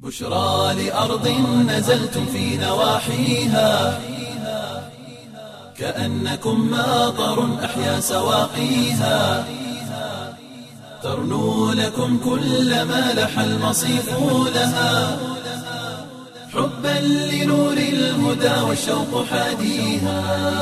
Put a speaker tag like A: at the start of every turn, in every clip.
A: بشرى لأرض نزلتم في نواحيها كأنكم ماطر أحيا سواقيها ترنو لكم كل ما لح المصيف لها حبا لنور الهدى والشوق حاديها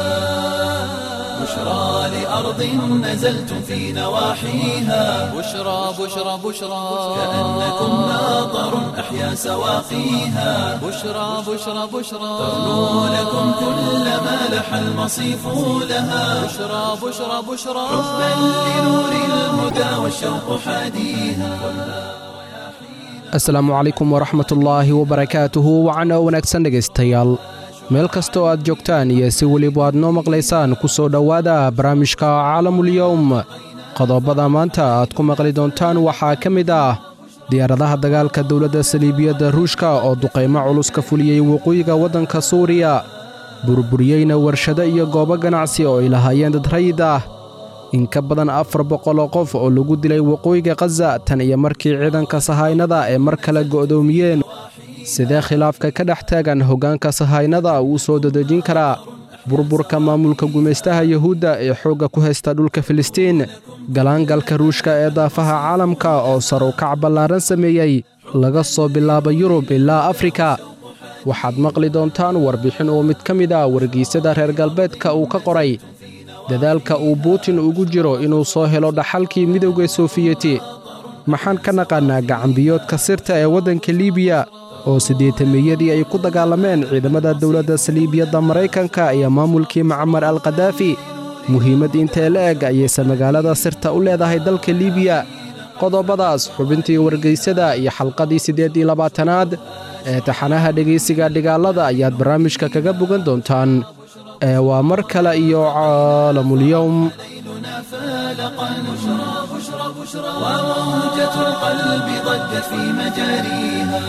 A: بشرى لأرض نزلتم في نواحيها
B: بشرى بشرى بشرى
A: كأنكم ماطر أحيا سواقيها
B: بشرى بشرى بشرى
A: ترنو لكم كل ما لح المصيف لها
B: بشرى بشرى بشرى
A: حبا لنور الهدى والشوق حاديها
C: asalaamu calaykum waraxmatullaahi wabarakaatuhu wacana wanaagsan dhegaystayaal meel kastoo aad joogtaan iyo si weliba aad noo maqlaysaan ku soo dhowaada barnaamijka caalamulyowm qodobada maanta aad ku maqli doontaan waxaa ka mid ah diyaaradaha dagaalka dowladda saliibiyadda ruushka oo duqaymo culus ka fuliyey waqooyiga waddanka suuriya burburiyeyna warshado iyo goobo ganacsi oo ay lahaayeen dad rayid ah in ka badan afar boqol oo qof oo lagu dilay waqooyiga khaza tan iyo markii ciidanka sahaynada ee mar kale go'doomiyeen sidee khilaafka ka dhex taagan hoggaanka sahaynada uu soo dadejin karaa burburka maamulka gumaystaha yuhuudda ee xoogga ku haysta dhulka filistiin galaangalka ruushka ee daafaha caalamka oo sar u kac ballaaran sameeyey laga soo bilaabo yurub ilaa afrika waxaad maqli doontaan warbixin oo mid ka mid ah wargeysyada reer galbeedka uu ka qoray dadaalka uu buutin ugu jiro inuu soo helo dhaxalkii midowda soofiyeti maxaan ka naqaannaa gacanbiyoodka sirta ee waddanka liibiya oo siddeetamiyadii ay ku dagaalameen ciidamada dowladda saliibiyadda maraykanka iyo maamulkii macmar al khadaafi muhiimad intee la eg ayayse magaalada sirta u leedahay dalka liibiya qodobadaas xubintii wargeysyada iyo xalqadii siddeed iyo labaatanaad ee taxanaha dhegaysiga dhigaalada ayaad barnaamijka kaga bogan doontaan ee waa mar kale iyo caalamulyowm
A: ليلنا فالقا بشرى بشرى بشرى وموجة القلب ضجت في مجاريها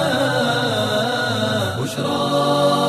A: بشرى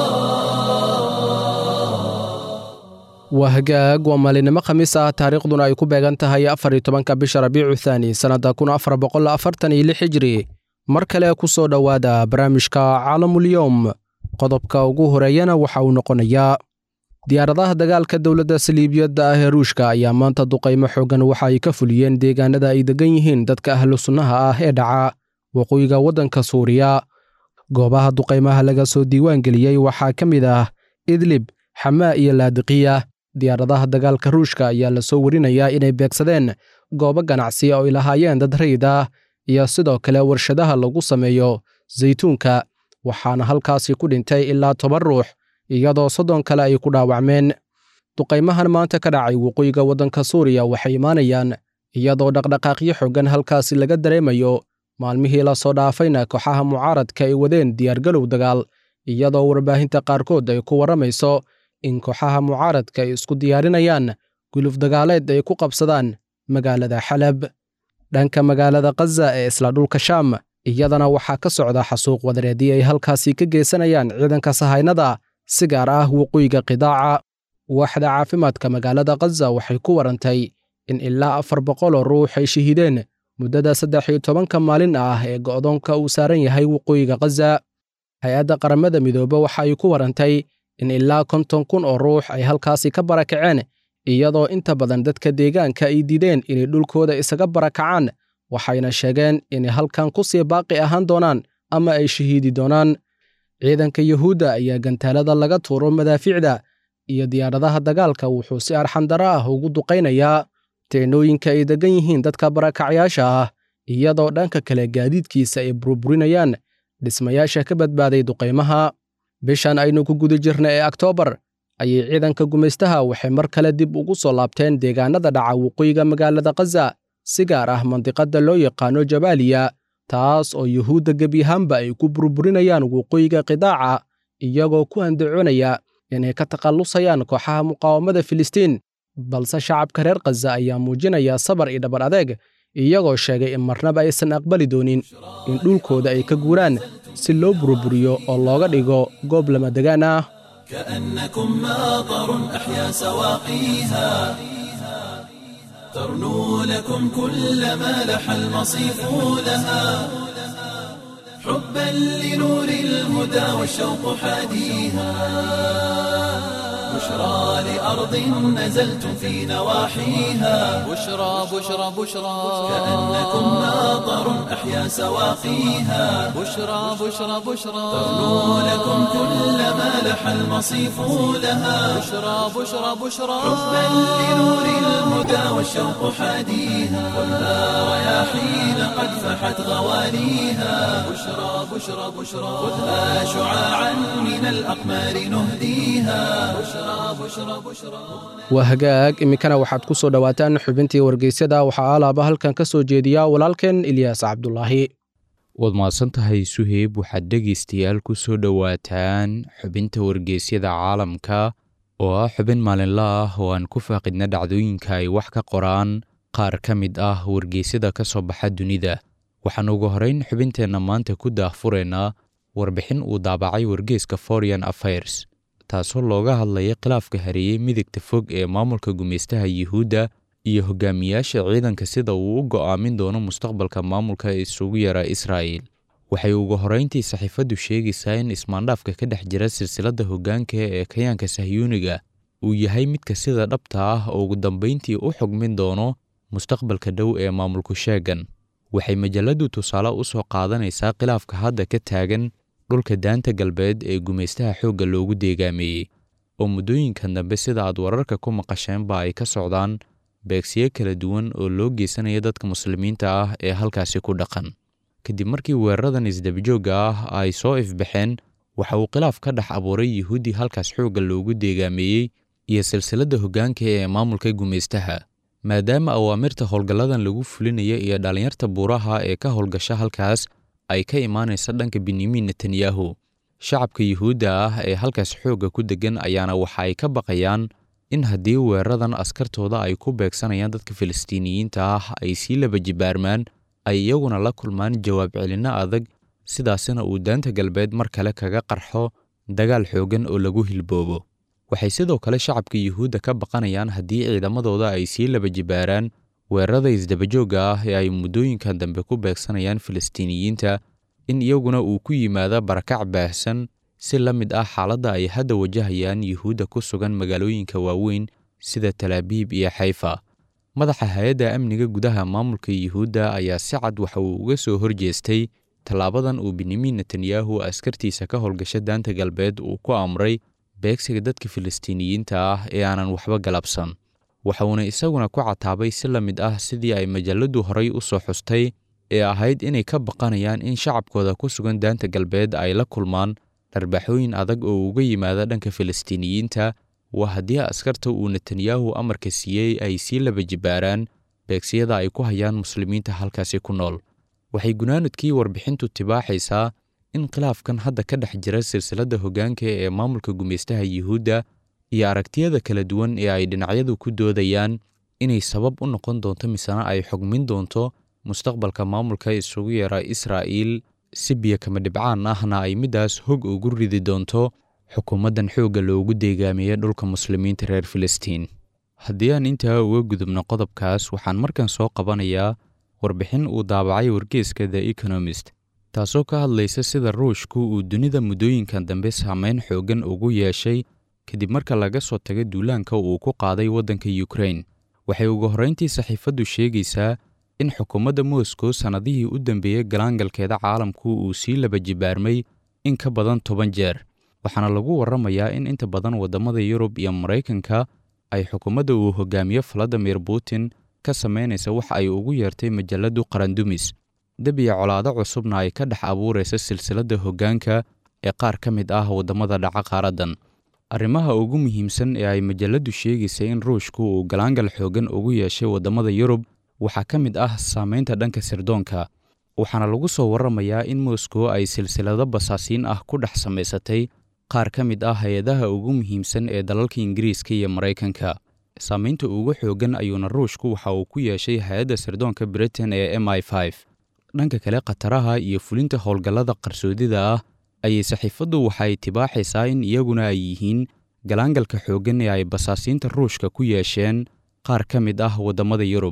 C: waa hagaag waa maalinimo khamiis ah taariikhduna ay ku beegan tahay afar iyo tobanka bisha rabiicu thaani sannadda kun afar boqol afartan iyo lix hijri mar kale ku soo dhowaada barnaamijka caalamulyowm qodobka ugu horeeyana waxa uu noqonayaa diyaaradaha dagaalka dowladda saliibiyadda ah ee ruushka ayaa maanta duqaymo xooggan waxa ay ka fuliyeen deegaanada ay degan yihiin dadka ahlu sunnaha ah ee dhaca waqooyiga waddanka suuriya goobaha duqaymaha laga soo diiwaan geliyey waxaa ka mid ah idlib xamaa iyo laadiqiya diyaaradaha dagaalka ruushka ayaa la soo warinayaa inay beegsadeen goobo ganacsi oo ay lahaayeen dad rayid ah iyo sidoo kale warshadaha lagu sameeyo saytuunka waxaana halkaasi ku dhintay ilaa toban ruux iyadoo soddon kale ay ku dhaawacmeen duqaymahan maanta ka dhacay waqooyiga waddanka suuriya waxay imaanayaan iyadoo dhaqdhaqaaqyo xoogan halkaasi laga dareemayo maalmihii la soo dhaafayna kooxaha mucaaradka ay wadeen diyaargalow dagaal iyadoo warbaahinta qaarkood ay ku warramayso in kooxaha mucaaradka ay isku diyaarinayaan guluf dagaaleed ay ku qabsadaan magaalada xalab dhanka magaalada khaza ee isla dhulka shaam iyadana waxaa ka socda xasuuq wadareedii ay halkaasi ka geysanayaan ciidanka sahaynada si gaar ah waqooyiga qidaaca waaxda caafimaadka magaalada khaza waxay ku warantay in ilaa afar boqoloo ruux ay shahiideen muddada saddex iyo tobanka maalin ah ee go'doonka uu saaran yahay waqooyiga khaza hay-adda qaramada midoobe waxa ay ku warantay in ilaa konton kun oo ruux ay halkaasi ka barakaceen iyadoo inta badan dadka deegaanka ay diideen inay dhulkooda isaga barakacaan waxayna sheegeen inay halkan ku sii baaqi ahaan doonaan ama ay shahiidi doonaan ciidanka yuhuudda ayaa gantaalada laga tuuro madaafiicda iyo diyaaradaha dagaalka wuxuu si arxandaro ah ugu duqaynayaa teenooyinka ay deggan yihiin dadka barakacyaasha ah iyadoo dhanka kale gaadiidkiisa ay burburinayaan dhismayaasha ka badbaaday duqaymaha bishan aynu ku guda jirna ee oktoobar ayay ciidanka gumaystaha waxay mar kale dib ugu soo laabteen deegaanada dhaca waqooyiga magaalada khaza si gaar ah mandiqadda loo yaqaano jabaaliya taas oo yuhuudda gebi ahaanba ay ku burburinayaan waqooyiga qidaaca iyagoo ku andacoonaya inay ka takhallusayaan kooxaha muqaawamada filistiin balse shacabka reer khaza ayaa muujinaya sabar iyo dhabar adeeg iyagoo sheegay in marnaba aysan aqbali doonin in dhulkooda ay ka guuraan si loo burburiyo oo looga dhigo goob lamadegaan ah
A: كأنكم ماطر أحيا سواقيها ترنو لكم كل ما لح المصيف لها حبا لنور الهدى والشوق حاديها بشرى لأرض نزلتم في نواحيها
B: بشرى بشرى بشرى
A: كأنكم ماطر أحيا سواقيها
B: بشرى بشرى بشرى
A: تغنو لكم كل ما لح المصيف لها
B: بشرى بشرى بشرى
A: حبا لنور الهدى والشوق حاديها خذها رياحين قد فحت غواليها بشرى بشرى بشرى خذها شعاعا من الأقمار نهديها بشرى بشرى بشرى
C: waa hagaag iminkana waxaad ku soo dhowaataan xubintii wargeysyada waxaa alaaba halkan ka soo jeediya walaalkeen ilyaas cabdulaahi
D: waad mahadsan tahay suheyb waxaad dhegaystayaal ku soo dhowaataan xubinta wargeysyada caalamka oo ah xubin maalinla ah oo aan ku faaqidna dhacdooyinka ay wax ka qoraan qaar ka mid ah wargeysyada ka soo baxa dunida waxaan ugu horeyn xubinteenna maanta ku daahfuraynaa warbixin uu daabacay wargeyska foreign affairs taasoo looga hadlaya khilaafka hareeyey midigta fog ee maamulka gumaystaha yuhuudda iyo hogaamiyaasha ciidanka sida uu u go'aamin doono mustaqbalka maamulka isugu yara israa'il waxay ugu horrayntii saxiifaddu sheegaysaa in ismaandhaafka ka dhex jira silsiladda hoggaanka ee kayaanka sahyuuniga uu yahay midka sida dhabta ah oo ugu dambayntii u xugmin doono mustaqbalka dhow ee maamulku sheegan waxay majalladdu tusaale u soo qaadanaysaa khilaafka hadda ka taagan dhulka daanta galbeed ee gumaystaha xoogga loogu deegaameeyey oo muddooyinkan dambe sida aad wararka ku maqasheenba ay ka socdaan beegsiyo kala duwan oo loo geysanaya dadka muslimiinta ah ee halkaasi ku dhaqan kadib markii weeraradan isdabajoogga ah ay soo ifbaxeen waxa uu khilaaf ka dhex abuuray yuhuudi halkaas xoogga loogu deegaameeyey iyo silsiladda hoggaanka ee maamulka gumaystaha maadaama awaamirta howlgalladan lagu fulinaya iyo dhallinyarta buuraha ee ka howlgasha halkaas ay ka imaanaysa dhanka benyamin netanyahu shacabka yuhuudda ah ee halkaas xoogga ku deggan ayaana waxa ay ka baqayaan in haddii weeraradan askartooda ay ku beegsanayaan dadka filistiiniyiinta ah ay sii laba jibaarmaan ay iyaguna la kulmaan jawaab celinno adag sidaasina uu daanta galbeed mar kale kaga qarxo dagaal xooggan oo lagu hilboobo waxay sidoo kale shacabka yuhuudda ka baqanayaan haddii ciidamadooda ay sii laba jibaaraan weerarada isdabajoogga ah ee ay muddooyinkan dambe ku beegsanayaan filistiiniyiinta in iyaguna uu ku yimaado barakac baahsan si la mid ah xaaladda ay hadda wajahayaan yuhuudda ku sugan magaalooyinka waaweyn sida talaabiib iyo xayfa madaxa hay-adda amniga gudaha maamulka yuhuudda ayaa si cad waxa uu uga soo horjeestay tallaabadan uu benyamin netanyahu askartiisa ka howlgasha daanta galbeed uu ku amray beegsiga dadka filistiiniyiinta ah ee aanan waxba galabsan waxuuna isaguna ku cataabay si la mid ah sidii ay majalladdu horay u soo xustay ee ahayd inay ka baqanayaan in shacabkooda ku sugan daanta galbeed ay la kulmaan dharbaaxooyin adag oo uga yimaada dhanka filistiiniyiinta waa haddii askarta uu netanyahu amarka siiyey ay sii laba jibaaraan beegsiyada ay ku hayaan muslimiinta halkaasi ku nool waxay gunaanadkii warbixintu tibaaxaysaa in khilaafkan hadda ka dhex jira silsiladda hoggaanka ee maamulka gumaystaha yuhuudda iyo aragtiyada kala duwan ee ay dhinacyadu ku doodayaan inay sabab u noqon doonto misena ay xugmin doonto mustaqbalka maamulka isugu yara israa'iil si biyo kama dhibcaan ahna ay middaas hog ugu ridi doonto xukuumaddan xoogga loogu deegaameeya dhulka muslimiinta reer filistiin haddii aan intaa uga gudubno qodobkaas waxaan markan soo qabanayaa warbixin uu daabacay wargeeska the economist taasoo ka hadlaysa sida ruushku uu dunida muddooyinkan dambe saameyn xooggan ugu yeeshay kadib marka laga soo taga duulaanka uu ku qaaday waddanka yukrain waxay ugu horrayntii saxiifaddu sheegaysaa in xukuumadda moscow sannadihii u dambeeyey galaangalkeeda caalamku uu sii laba jibaarmay in ka badan toban jeer waxaana lagu warramayaa in inta badan waddamada yurub iyo maraykanka ay xukuumadda uu hogaamiyo valadimir putin ka samaynaysa wax ay ugu yeertay majalladdu qarandumis debiya colaado cusubna ay ka dhex abuuraysa silsiladda hoggaanka ee qaar ka mid ah waddamada dhaca qaaraddan arrimaha ugu muhiimsan ee ay majalladdu sheegaysay in ruushku uu galaangal xooggan ugu yeeshay waddamada yurub waxaa ka mid ah saamaynta dhanka sirdoonka waxaana lagu soo warramayaa in moscow ay silsilado basaasiin ah ku dhex samaysatay qaar ka mid ah hay-adaha ugu muhiimsan ee dalalka ingiriiska iyo maraykanka saamaynta ugu xooggan ayuuna ruushku waxa uu ku yeeshay hay-adda sirdoonka britain ee m i dhanka kale khataraha iyo fulinta howlgallada qarsoodida ah ayay saxiifaddu waxay tibaaxaysaa in iyaguna ay yihiin galaangalka xooggan ee ay basaasiinta ruushka ku yeesheen qaar ka mid ah waddamada yurub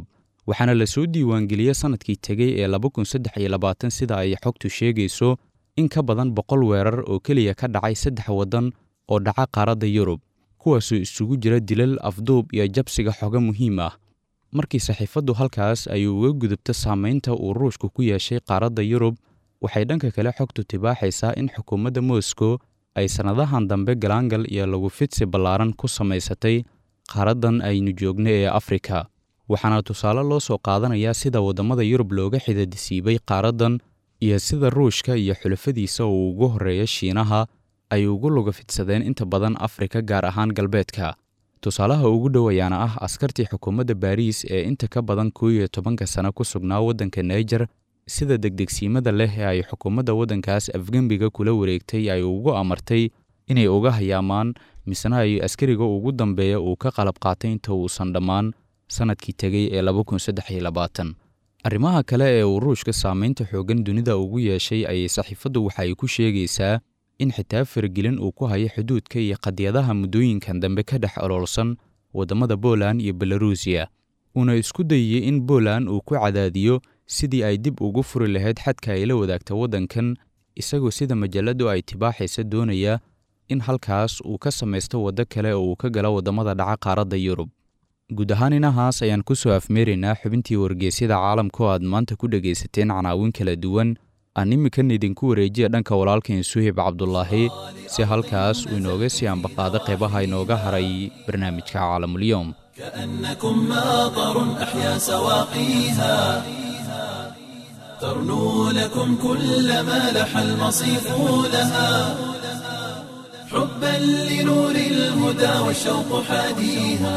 D: waxaana la soo diiwaangeliyey sannadkii tegey ee laba kun saddex iyo labaatan sida ay xogtu sheegayso in ka badan boqol weerar oo keliya ka dhacay saddex waddan oo dhaca qaaradda yurub kuwaasoo isugu jira dilal afduub iyo jabsiga xogo muhiim ah markii saxiifaddu halkaas ay uga gudubto saamaynta uu ruushku ku yeeshay qaaradda yurub waxay dhanka kale xogtu tibaaxaysaa in xukuumadda moscow ay sannadahan dambe galaangal iyo lagu fidsi ballaaran ku samaysatay qaaraddan aynu joogno ee afrika waxaana tusaale loo soo qaadanayaa sida waddamada yurub looga xidadisiibay qaaraddan iyo sida ruushka iyo xulafadiisa uu ugu horreeya shiinaha ay ugu luga fidsadeen inta badan afrika gaar ahaan galbeedka tusaalaha ugu dhow ayaana ah askartii xukuumadda baariis ee inta ka badan koo iyo tobanka sano ku sugnaa waddanka naijer sida degdegsiimada leh ee ay xukuumadda waddankaas afgembiga kula wareegtay ay ugu amartay inay uga hayaamaan misena ay askariga ugu dambeeya uu ka qalab qaatay inta uusan dhammaan sannadkii tegey ee laba kun saddex iyo labaatan arrimaha kale ee uu ruushka saamaynta xooggan dunida ugu yeeshay ayay saxiifaddu waxa ay ku sheegaysaa in xitaa faragelin uu ku hayo xuduudka iyo qadiyadaha muddooyinkan dambe ka dhex oloolsan waddamada Poland iyo Belarusiya uuna isku dayay in Poland uu ku cadaadiyo sidii ay dib ugu furi lahayd xadka ay la wadaagta waddankan isagoo sida majaladu ay tibaaxaysa doonaya in halkaas uu ka samaysto waddo kale oo uu ka galo waddamada dhaca qaaradda Yurub guud ahaan inahaas ayaan ku soo afmeeraynaa xubintii wargeysyada caalamka oo aad maanta ku dhegaysateen canaawin kala duwan aan iminkan idinku wareejiya dhanka walaalkeen suhib cabdulaahi si halkaas uu inooga sii ambaqaado qeybaha inooga haray barnaamijka caalamulyoom
A: كأنكم ماطر أحيا سواقيها ترنو لكم كل ما لح المصيف لها حبا لنور الهدى والشوق حاديها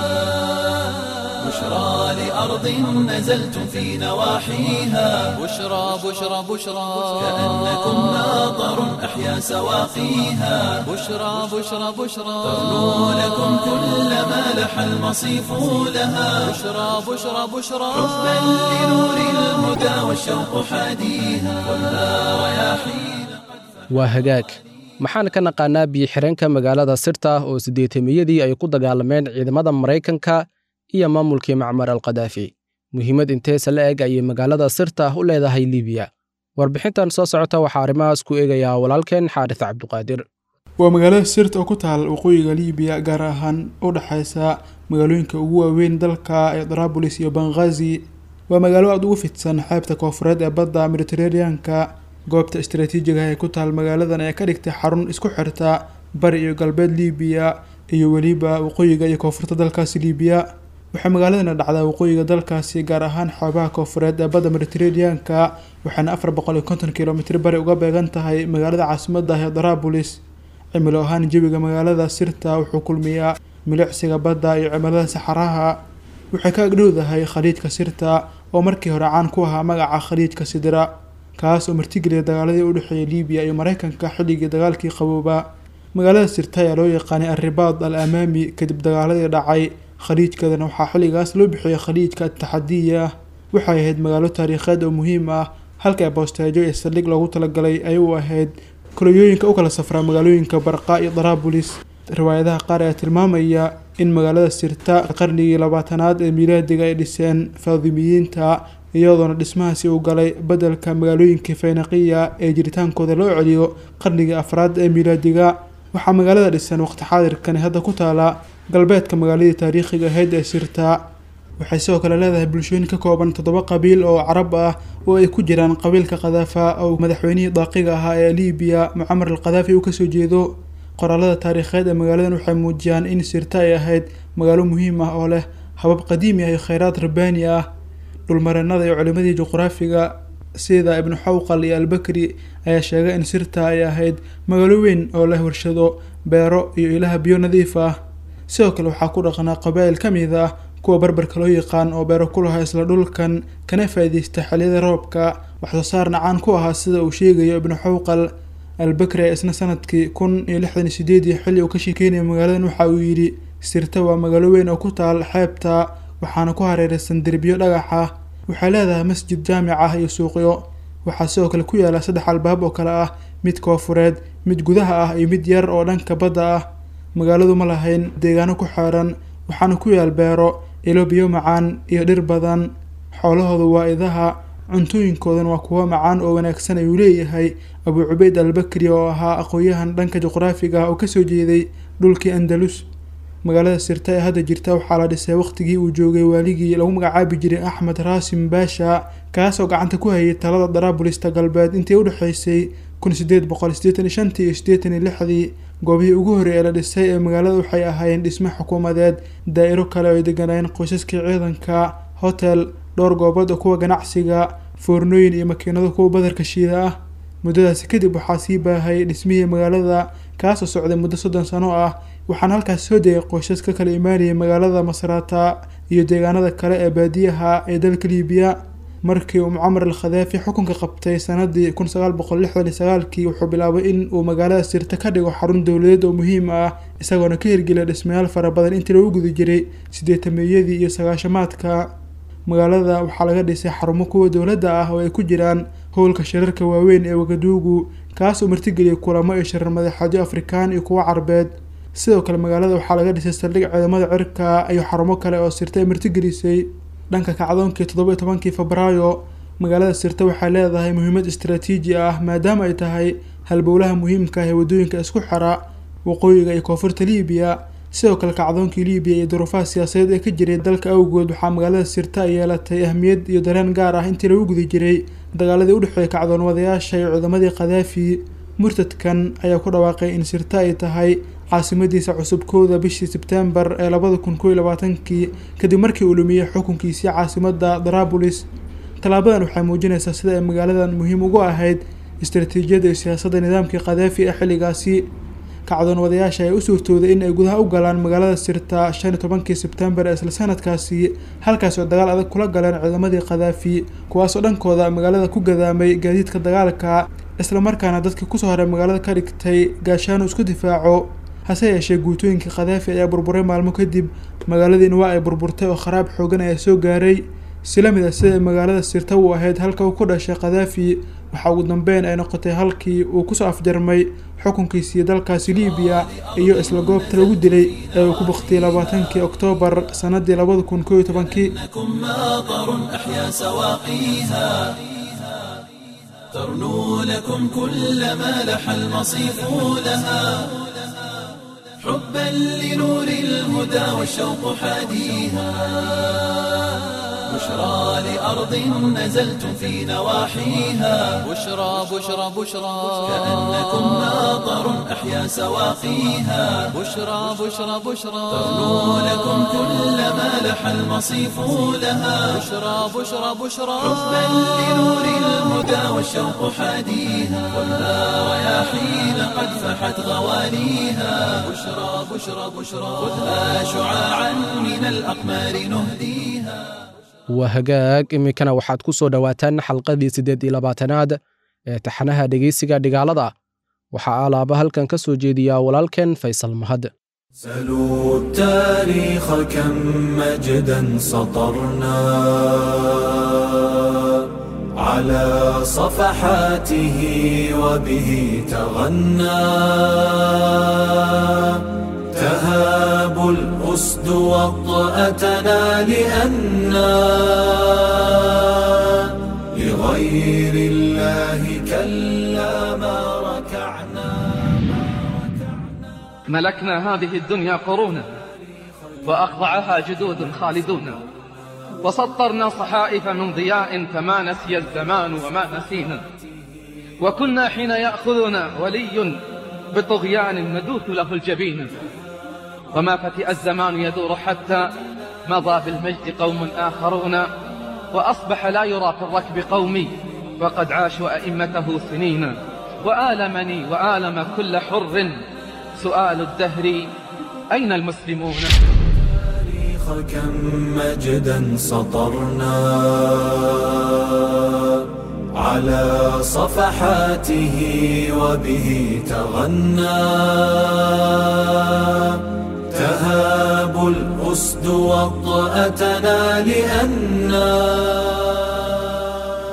A: بشرى لأرض نزلتم في نواحيها
B: بشرى بشرى بشرى
A: كأنكم ماطر أحيا سواقيها
B: بشرى بشرى بشرى
A: ترنو لكم كل ما لح المصيف لها
B: بشرى بشرى بشرى
A: حبا لنور الهدى والشوق حاديها خذها رياحين
C: waa hagaag maxaan ka naqaanaa biyo-xireenka magaalada sirta oo siddeetamiyadii ay ku dagaalameen ciidamada maraykanka iyo maamulkii macmar al kadaafi muhiimad inteesa la eg ayay magaalada sirta u leedahay libiya warbixintan soo socota waxaa arrimahaas ku eegayaa walaalkeen xaaris cabduqaadir
E: waa magaalada sirta oo ku taal waqooyiga liibiya gaar ahaan u dhexaysa magaalooyinka ugu waaweyn dalka ee darabulis iyo benghazi waa magaalo aada ugu fidsan xeebta koofureed ee badda mediteraneanka goobta istaraatiijiga ah ee ku taal magaaladan ee ka dhigtay xarun isku xirta bari iyo galbeed liibiya iyo weliba waqooyiga iyo koonfurta dalkaasi liibiya waxay magaaladana dhacdaa waqooyiga dalkaasi gaar ahaan xoobaha koofureed ee badda mediteraneanka waxaana afar boqol iyo konton kilomitr bari uga beegan tahay magaalada caasimadda ah ee darabulis cimilo ahaan jawiga magaalada sirta wuxuu kulmiyaa milicsiga badda iyo cimilada saxaraha waxay ka agdhowdahay khaliijka sirta oo markii hore caan ku ahaa magaca khaliijka sidira kaas oo martigeliya dagaaladii u dhexeeyay liibiya iyo maraykanka xilligii dagaalkii qabooba magaalada sirta ayaa loo yaqaanay arribaad al amaami kadib dagaaladii dhacay khaliijkeedana waxaa xilligaas loo bixiyay khaliijka ataxadiya waxay ahayd magaalo taariikheed oo muhiim ah halka boosteejo iyo saldhig loogu talagalay ay u ahayd kolonyooyinka u kala safraa magaalooyinka barqa iyo darabulis riwaayadaha qaar ayaa tilmaamaya in magaalada sirta qarnigii labaatanaad ee miilaadiga ay dhiseen faadimiyiinta iyadoona dhismahaasi uu galay beddelka magaalooyinkii faynaqiya ee jiritaankooda loo celiyo qarnigii afraad ee miilaadiga waxaa magaalada dhisan waqti xaadirkani hadda ku taala galbeedka magaaladii taariikhiga ahayd ee sirta waxay sidoo kale leedahay bulshooyin ka kooban toddoba qabiil oo carab ah oo ay ku jiraan qabiilka khadaafa oo madaxweynihii daaqiga ahaa ee liibiya mucamar al khadaafi uu kasoo jeedo qoraalada taariikheed ee magaaladan waxay muujiyaan in sirta ay ahayd magaalo muhiim ah oo leh habab qadiimi ah iyo kheyraad rabbaani ah dhulmareenada iyo culimadii juqraafiga sida ibnu xawqal iyo albakri ayaa sheegay in sirta ay ahayd magaalo weyn oo leh warshado beero iyo ilaha biyo nadiif ah sidoo kale waxaa ku dhaqnaa qabaa'il ka mid ah kuwa barbarka loo yaqaan oo beero ku lahaa isla dhulkan kana faa'iidaysta xilliyada roobka waxsoo saarna caan ku ahaa sida uu sheegayo ibnu xawqal albakri ee isna sanadkii kun iyo lixdan iyo sideedii xilli uu ka sheekeynaya magaaladan waxa uu yidhi sirta waa magaalo weyn oo ku taal xeebta waxaana ku hareeraysan derbiyo dhagax ah waxay leedahay masjid jaamic ah iyo suuqyo waxaa sidoo kale ku yaala saddex albaab oo kale ah mid koofureed mid gudaha ah iyo mid yar oo dhanka badda ah magaaladu ma lahayn deegaano ku xeeran waxaana ku yaal beero ilo biyo macaan iyo dhir badan xoolahooda waa idaha cuntooyinkoodan waa kuwo macaan oo wanaagsan ayuu leeyahay abuu cubeyd albakri oo ahaa aqoon-yahan dhanka juqraafiga ah oo kasoo jeeday dhulkii andalus magaalada sirta ee hadda jirta waxaa la dhisay waqtigii uu joogay waaligii lagu magacaabi jiray axmed raasim baasha kaasoo gacanta ku hayay talada daraabulista galbeed intii udhexeysay kun sideed boqol sideetan iyo shantii iyo sideetan iyo lixdii goobihii ugu horreey ee la dhisay ee magaalada waxay ahaayeen dhisme xukuumadeed daa'iro kale oo ay deganayeen qoysaskii ciidanka hotel dhowr goobood oo kuwa ganacsiga foornooyin iyo makiinado kuwa badarka shiida ah muddadaasi kadib waxaa sii baahay dhismihii magaalada kaasoo socday muddo soddon sano ah waxaana halkaas soo degay qoysas ka kala imaanayay magaalada masraata iyo deegaanada kale ee baadiyaha ee dalka liibiya markii uu mucamar al khadaafi xukunka qabtay sanadii kun sagaal boqol lixdan iyo sagaalkii wuxuu bilaabay in uu magaalada sirta ka dhigo xarun dowladeed oo muhiim ah isagoona ka hirgeliya dhismayaal fara badan intii lagu guda jiray sideetameeyadii iyo sagaashamaadka magaalada waxaa laga dhisay xarumo kuwa dowladda ah oo ay ku jiraan howlka shirarka waaweyn ee wagaduugu kaas oo martigeliyay kulamo iyo shirar madaxeedyo afrikaan iyo kuwo carbeed sidoo kale magaalada waxaa laga dhisay saldhig ciidamada cirka iyo xarumo kale oo sirta ay martigelisay dhanka kacdoonkii toddoba iyo tobankii febraayo magaalada sirta waxay leedahay muhiimad istaraatiiji ah maadaama ay tahay halbowlaha muhiimka ah ee waddooyinka isku xira waqooyiga iyo koonfurta liibiya sidoo kale kacdoonkii liibiya iyo duruufaha siyaasadeed ee ka jiray dalka awgood waxaa magaalada sirta ay yeelatay ahmiyad iyo dareen gaar ah intii lagu guda jiray dagaaladii udhexeeyay kacdoon wadayaasha iyo ciidamadii khadaafi murtadkan ayaa ku dhawaaqay in sirta ay tahay caasimadiisa cusubkooda bishii sebtembar ee labada kun koo iyo labaatankii kadib markii uu lumiyey xukunkiisii caasimada darabulis tallaabadan waxay muujinaysaa sida ay magaaladan muhiim ugu ahayd istaraatiijiyadda iyo siyaasadda nidaamkii khadaafi ee xilligaasi kacdoon wadayaasha ayaa u suurtooday in ay gudaha u galaan magaalada sirta shan iyo tobankii sebtembar ee isla sanadkaasi halkaas oo dagaal adag kula galeen ciidamadii khadaafi kuwaasoo dhankooda magaalada ku gadaamay gaadiidka dagaalka islamarkaana dadkii kusoo haray magaalada ka dhigtay gaashaanu isku difaaco hase yeeshee guutooyinkii khadaafi ayaa burburay maalmo kadib magaaladiina waa ay burburtay oo kharaab xoogan ayaa soo gaaray sila mid a sida magaalada sirta uu ahayd halka uu ku dhashay khadaafi waxaa ugu dambeyn ay noqotay halkii uu kusoo afjarmay xukunkiisii dalkaasi liibiya iyo isla goobta lagu dilay ee uu ku baktiyay labaatankii oktoobar sanadii labada kun koo iyo tobankii
A: لكم ماطر أحيا سواقيها ترنو لكم كل ما لح المصيف لها حبا لنور الهدى والشوق حاديها بشرى لأرض نزلتم في نواحيها
B: بشرى بشرى بشرى
A: كأنكم ماطر أحيا سواقيها
B: بشرى بشرى بشرى
A: ترنو لكم كل ما لح المصيف لها
B: بشرى بشرى بشرى
A: حبا لنور الهدى والشوق حاديها ولا رياحين قد فحت غواليها بشرى بشرى بشرى خذها شعاعا من الأقمار نهديها
C: waa hagaag iminkana waxaad ku soo dhowaataan xalqadii siddeed iyo labaatanaad ee taxanaha dhegeysiga dhigaalada waxaa alaaba halkan ka soo jeediyaa walaalkeen faysal mahad
A: سلوا التاريخ كم مجدا سطرنا على صفحاته وبه تغنى تهاب الأسد وطأتنا لأنا لغير الله كلا ما ركعنا
F: ملكنا هذه الدنيا قرونا وأخضعها جدود خالدون وسطرنا صحائف من ضياء فما نسي الزمان وما نسينا وكنا حين يأخذنا ولي بطغيان ندوث له الجبين وما فتئ الزمان يدور حتى مضى بالمجد قوم آخرون وأصبح لا يرى في الركب قومي وقد عاشوا أئمته سنين وآلمني وآلم كل حر سؤال الدهر أين المسلمون
A: التاريخ كم مجدا سطرنا على صفحاته وبه تغنى تهاب الأسد وطأتنا لأنا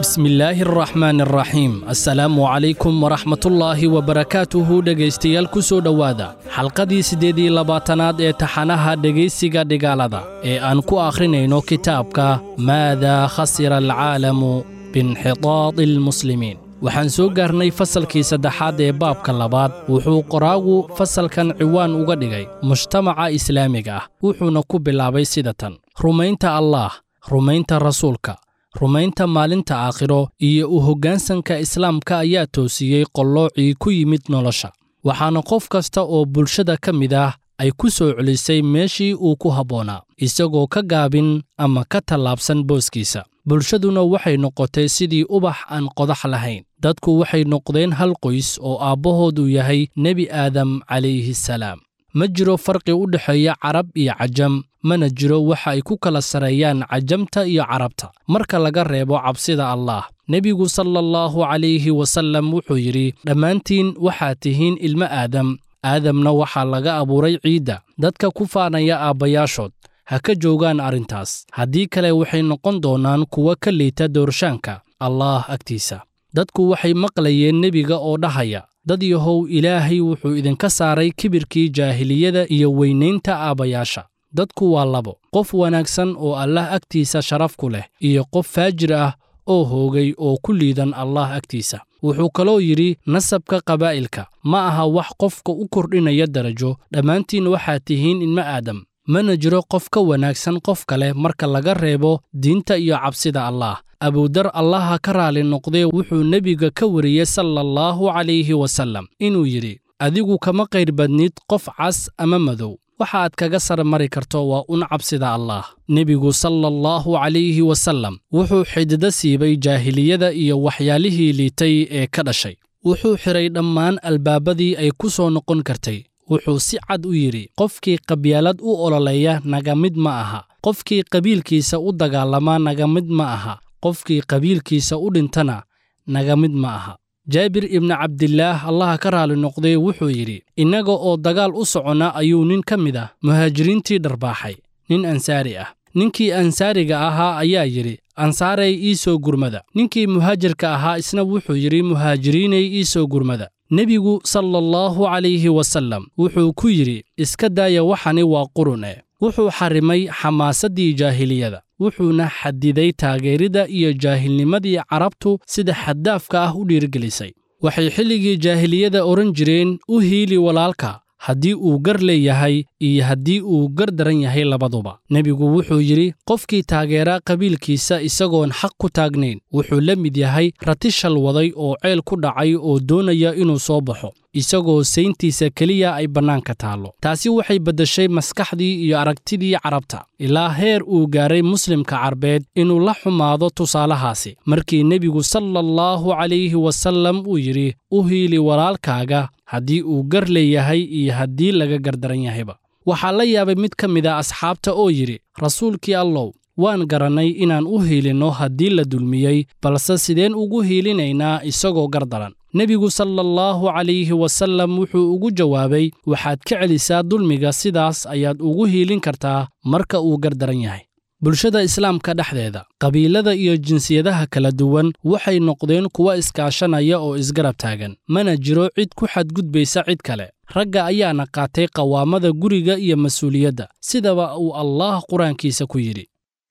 G: بسم الله الرحمن الرحيم السلام عليكم ورحمة الله وبركاته dhegaystayaal ku soo dhowaada xalqadii siddeed iyo labaatanaad ee taxanaha dhegaysiga dhigaalada ee aan ku akhrinayno kitaabka maada khasira alcaalamu biinxitaadi almuslimiin waxaan soo gaarnay fasalkii saddexaad ee baabka labaad wuxuu qoraagu fasalkan ciwaan uga dhigay mujtamaca islaamiga ah wuxuuna ku bilaabay sida tan rumaynta allaah rumaynta rasuulka rumaynta maalinta aakhiro iyo u hoggaansanka islaamka ayaa toosiyey qolloocii ku yimid nolosha waxaana qof kasta oo bulshada ka mid ah ay ku soo celisay meeshii uu ku habboonaa isagoo ka gaabin ama ka tallaabsan booskiisa bulshaduna waxay noqotay sidii ubax aan qodax lahayn dadku waxay noqdeen hal qoys oo aabbahoodu yahay nebi aadam calayhi salaam ma jiro farqi u dhexeeya carab iyo cajam mana jiro waxa ay ku kala sareeyaan cajamta iyo carabta marka laga reebo cabsida allaah nebigu sala allahu calayhi wasallam wuxuu yidhi dhammaantiin waxaad tihiin ilmo aadam aadamna waxaa laga abuuray ciidda dadka ku faanaya aabbayaashood ha ka joogaan arrintaas haddii kale waxay noqon doonaan kuwa ka liita doorshaanka allaah agtiisa dadku waxay maqlayeen nebiga oo dhahaya dad yahow ilaahay wuxuu idinka saaray kibirkii jaahiliyada iyo weynaynta aabbayaasha dadku waa labo qof wanaagsan oo allah agtiisa sharaf ku leh iyo qof faajir ah oo hoogay oo ku liidan allah agtiisa wuxuu kaloo yidhi nasabka qabaa'ilka ma aha wax qofka u kordhinaya darajo dhammaantiin waxaad tihiin ilmo aadam mana jiro qof ka wanaagsan qof kale marka laga reebo diinta iyo cabsida allaah abudar allaha ka raali noqdee wuxuu nebiga ka wariyey sala allahu calayhi wasallam inuu yidhi adigu kama qayr badnid qof cas ama madow waxaad kaga sar mari karto waa un cabsida allaah nebigu sala allahu calayhi wasallam wuxuu xididdo siibay jaahiliyada iyo waxyaalihii liitay ee ka dhashay wuxuu xidhay dhammaan albaabadii ay ku soo noqon kartay wuxuu si cad u yidhi qofkii qabyaalad u ololeeya naga mid ma aha qofkii qabiilkiisa u dagaalamaa naga mid ma aha qofkii qabiilkiisa u dhintana naga mid ma aha jaabir ibni cabdilaah allaha ka raali noqday wuxuu yidhi innaga oo dagaal u soconna ayuu nin ka mid ah muhaajiriintii dharbaaxay nin ansaari ah ninkii ansaariga ahaa ayaa yidhi ansaaray ii soo gurmada ninkii muhaajirka ahaa isna wuxuu yidhi muhaajiriinay ii soo gurmada nebigu sala allahu calayhi wasallam wuxuu ku yidhi iska daaya waxani waa qurun eh wuxuu xarrimay xamaasaddii jaahiliyada wuxuuna xadiday taageeridda iyo jaahilnimadii carabtu sida xaddaafka ah u dhiirgelisay waxay xilligii jaahiliyada odhan jireen u hiili walaalka haddii uu gar leeyahay iyo haddii uu gar daran yahay labaduba nebigu wuxuu yidhi qofkii taageeraa qabiilkiisa isagoon xaq ku taagnayn wuxuu la mid yahay rati shal waday oo ceel ku dhacay oo doonaya inuu soo baxo isagoo sayntiisa keliya ay bannaanka taallo taasi waxay beddeshay maskaxdii iyo aragtidii carabta ilaa heer uu gaaray muslimka carbeed inuu la xumaado tusaalahaasi markii nebigu sala allahu calayhi wasallam uu yidhi u hiili walaalkaaga haddii uu gar leeyahay iyo haddii laga gardaran yahayba waxaa la yaabay mid ka mid a asxaabta oo yidhi rasuulkii allow waan garannay inaan u hiilinno haddii la dulmiyey balse sideen ugu hiilinaynaa isagoo gardaran nebigu sala allahu calayhi wasallam wuxuu ugu jawaabay waxaad ka celisaa dulmiga sidaas ayaad ugu hiilin kartaa marka uu gardaran yahay bulshada islaamka dhexdeeda qabiilada iyo jinsiyadaha kala duwan waxay noqdeen kuwa iskaashanaya oo isgarab taagan mana jiro cid ku xadgudbaysa cid kale ragga ayaana qaatay qawaamada guriga iyo mas-uuliyadda sidaba uu allaah qur-aankiisa ku yidhi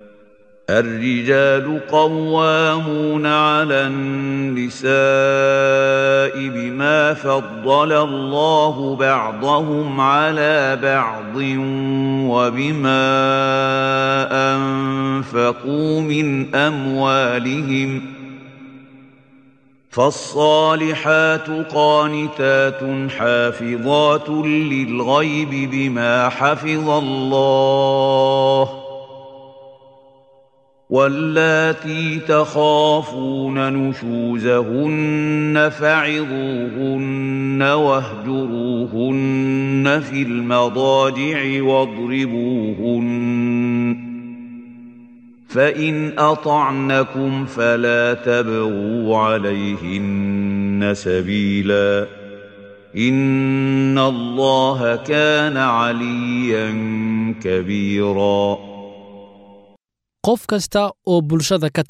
H: الرجال قوامون على النساء بما فضل الله بعضهم على بعض وبما أنفقوا من أموالهم فالصالحات قانتات حافظات للغيب بما حفظ الله واللاتي تخافون نشوزهن فعظوهن واهجروهن في المضاجع واضربوهن فإن أطعنكم فلا تبغوا عليهن سبيلا إن الله كان عليا كبيرا
G: qof kasta oo bulshada ka tirsan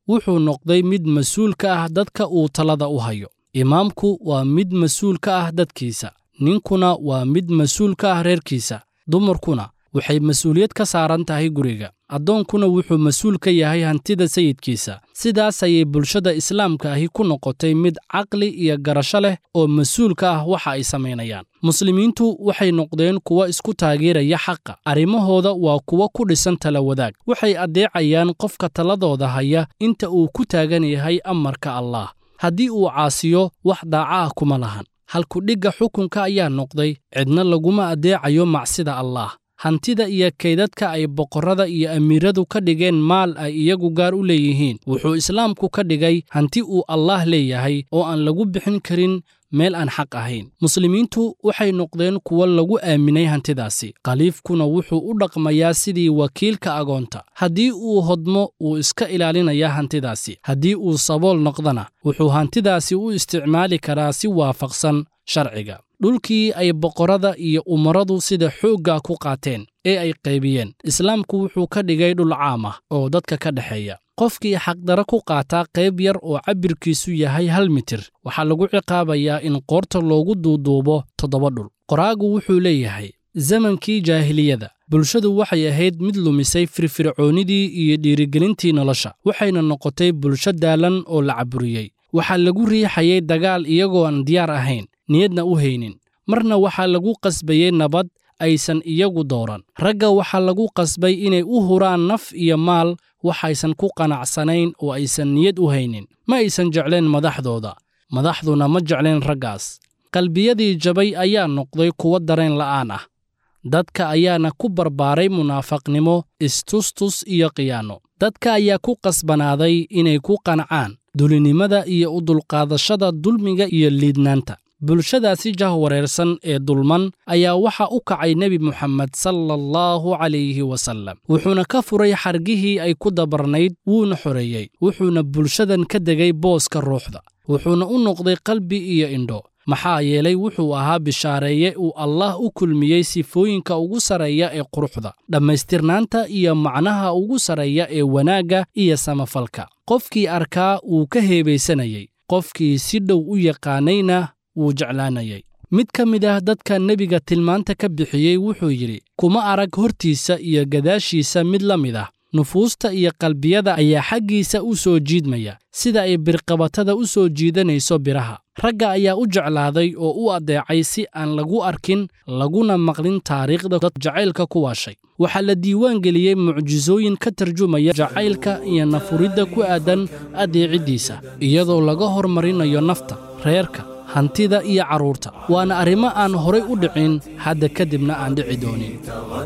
G: wuxuu noqday mid mas-uul ka ah dadka uu talada u hayo imaamku waa mid mas-uul ka ah dadkiisa ninkuna waa mid mas-uul ka ah reerkiisa dumarkuna waxay mas-uuliyad ka saaran tahay guriga addoonkuna wuxuu mas-uul ka yahay hantida sayidkiisa sidaas ayay bulshada islaamka ahi ku noqotay mid caqli iyo garasho leh oo mas-uul ka ah waxa ay samaynayaan muslimiintu waxay noqdeen kuwa isku taageeraya xaqa arrimahooda waa kuwo ku dhisan tala wadaag waxay addeecayaan qofka taladooda haya inta uu ku taagan yahay amarka allaah haddii uu caasiyo wax daaca ah kuma lahan halkudhigga xukunka ayaa noqday cidna laguma addeecayo macsida allaah hantida iyo kaydadka ay boqorrada iyo amiiradu ka dhigeen maal ay iyagu gaar u leeyihiin wuxuu islaamku ka dhigay hanti uu allaah leeyahay oo aan lagu bixin karin meel aan xaq ahayn muslimiintu waxay noqdeen kuwo lagu aaminay hantidaasi khaliifkuna wuxuu u dhaqmayaa sidii wakiilka agoonta haddii uu hodmo wuu iska ilaalinayaa hantidaasi haddii uu sabool noqdana wuxuu hantidaasi u isticmaali karaa si waafaqsan sharciga dhulkii ay boqorrada iyo umaradu sida xoogga ku qaateen ee ay qaybiyeen islaamku wuxuu ka dhigay dhul caam ah oo dadka ka dhexeeya qofkii xaqdara ku qaataa qayb yar oo cabbirkiisu yahay hal mitir waxaa lagu ciqaabayaa in qoorta loogu duuduubo toddoba dhul qoraagu wuxuu leeyahay zamankii jaahiliyada bulshadu waxay ahayd mid lumisay firfircoonnidii iyo dhiirigelintii nolosha waxayna noqotay bulsho daalan oo la caburiyey waxaa lagu riixayay dagaal iyagoo aan diyaar ahayn niyadna u haynin marna waxaa lagu qasbayey nabad aysan iyagu dooran ragga waxaa lagu qasbay inay u huraan naf iyo maal waxaysan ku qanacsanayn oo aysan niyad u haynin ma aysan jecleen madaxdooda madaxduna ma jecleen raggaas qalbiyadii jabay ayaa noqday kuwo dareen la'aan ah dadka ayaana ku barbaaray munaafaqnimo istustus iyo khiyaano dadka ayaa ku qasbanaaday inay ku qancaan dulinimada iyo u dulqaadashada dulmiga iyo liidnaanta bulshadaasi jahwareersan ee dulman ayaa waxa u kacay nebi moxamed sala allahu calayhi wasallam wuxuuna ka furay xargihii ay ku dabarnayd wuuna xoreeyey wuxuuna bulshadan ka degay booska ruuxda wuxuuna u noqday qalbi iyo indho maxaa yeelay wuxuu ahaa bishaareeye uu allaah u kulmiyey sifooyinka ugu sarreeya ee quruxda dhammaystirnaanta iyo macnaha ugu sarreeya ee wanaagga iyo samafalka qofkii arkaa wuu ka heebaysanayey qofkii si dhow u yaqaanayna wuu jeclaanayay mid ka mid ah dadka nebiga tilmaanta ka bixiyey wuxuu yidhi kuma arag hortiisa iyo gadaashiisa mid la mid ah nufuusta iyo qalbiyada ayaa xaggiisa u soo jiidmaya sida ay birqabatada u soo jiidanayso biraha ragga ayaa u jeclaaday oo u addeecay si aan lagu arkin laguna maqlin taariikhda dad jacaylka ku waashay waxaa la diiwaan geliyey mucjisooyin ka tarjumaya jacaylka iyo nafuridda ku aadan addeeciddiisa iyadoo laga hormarinayo nafta reerka hantida iyo carruurta waana arrimo aan horay u dhicin hadda kadibna aan dhici doonin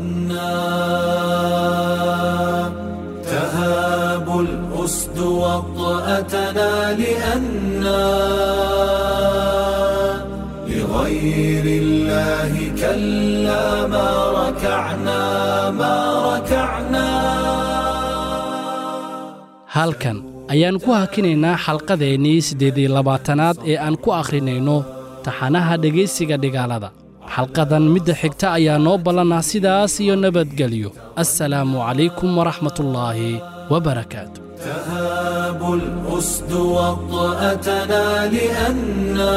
A: تهاب الأسد وطأتنا لأنا لغير الله كلا ما ركعنا ما ركعنا
G: halkan ayaan ku hakinaynaa xalqadeennii siddeed iyo labaatanaad ee aan ku akhrinayno taxanaha dhegaysiga dhigaalada xalqadan midda xigta ayaa noo ballanah sidaas iyo nabadgelyo assalaamu calaykum waraxmatullaahi wabarakaatu
A: تهاب الأسد وطأتنا لأنا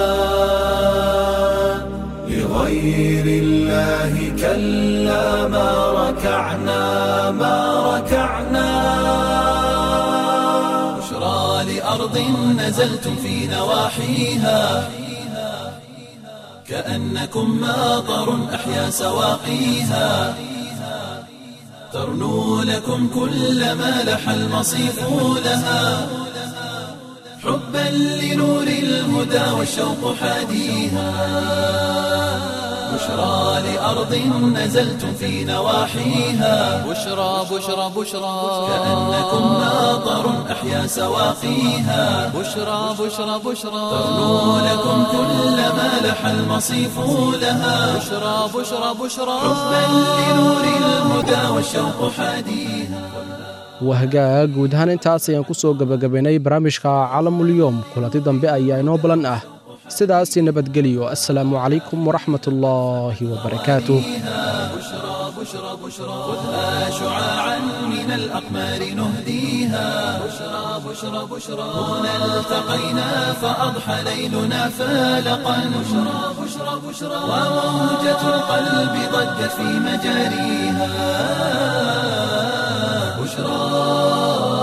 A: لغير الله كلا ما ركعنا ما ركعنا بشرى لأرض نزلتم في نواحيها كأنكم ماطر أحيا سواقيها ترنو لكم كل ما لح المصيف لها حبا لنور الهدى والشوق حاديها بشرى لأرض نزلتم في نواحيها
B: بشرى بشرى بشرى
A: كأنكم ماطر أحيا سواقيها
B: بشرى بشرى بشرى
A: ترنو لكم كل ما لح المصيف لها
B: بشرى بشرى بشرى
A: حبا لنور الهدى والشوق حاديها
C: wahagaag guud ahaan intaas ayaan ku soo gebagabaynay barnaamijka calamulyoom kulanti dambe ayaa inoo balan ah sidaas nabadgeliyo assalaamu calaykum waraxmatullaahi wabarakaatuh
A: خذها شعاعا من الأقمار نهديها بشرى بشرى بشرى هنا التقينا فأضحى ليلنا فالقا بشرى بشرى بشرى وموجة القلب ضجت في مجاريها بشرى